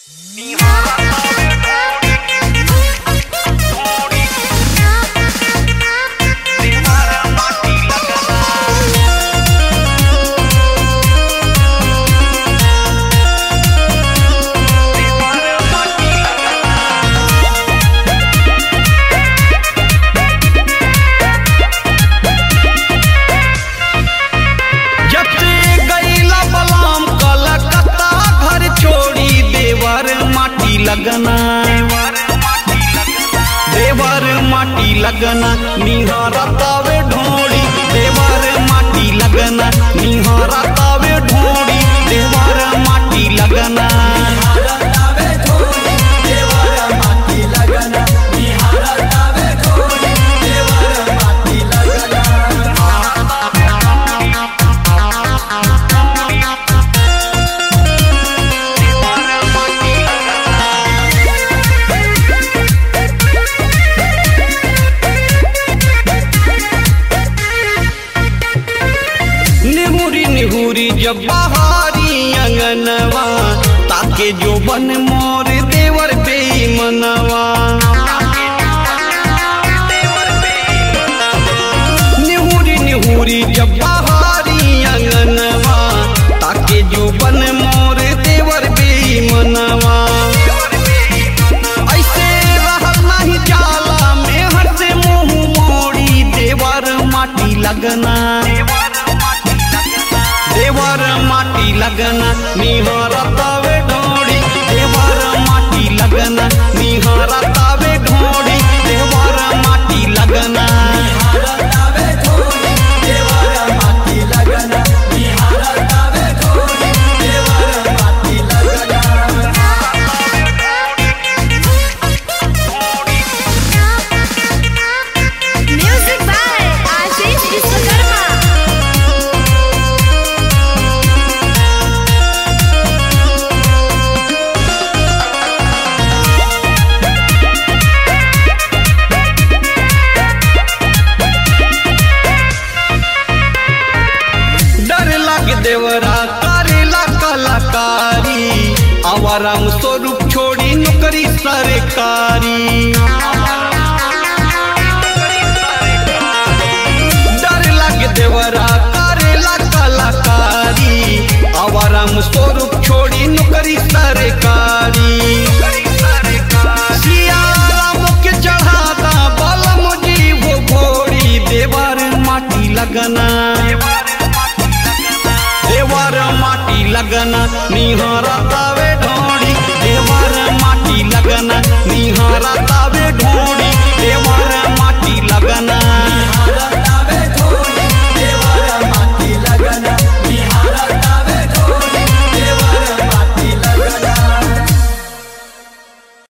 जब से गईला बलाम कलकत्ता घर छोड़ी देवर माटी लगना देवर माटी लगना निहारा तावे ढोड़ी देवर माटी लगना निहारा तावे ढोड़ी देवर माटी लगना निहुरी निहुरी जब बहारी अंगनवा ताके जो बन मोर देवर बेमनवा निहुरी निहुरी जब बहारी अंगनवा ताके जो बन मोर देवर बेमनवा ऐसे रहल नहीं जाला में हर से मुंह मोड़ी देवर माटी लगना देवर माटी लगना निहारा तावे ढोड़ी देवर माटी लगना निहारा तावे ढोड़ी देवर माटी लगना Music by Ashish Vishwakarma. डर लग देवरा करेला कलाकारी आवाराम स्वरूप छोड़ी नौकरी सरकारी डर लग देवरा करेला कलाकारी आवाराम स्वरूप छोड़ी नौकरी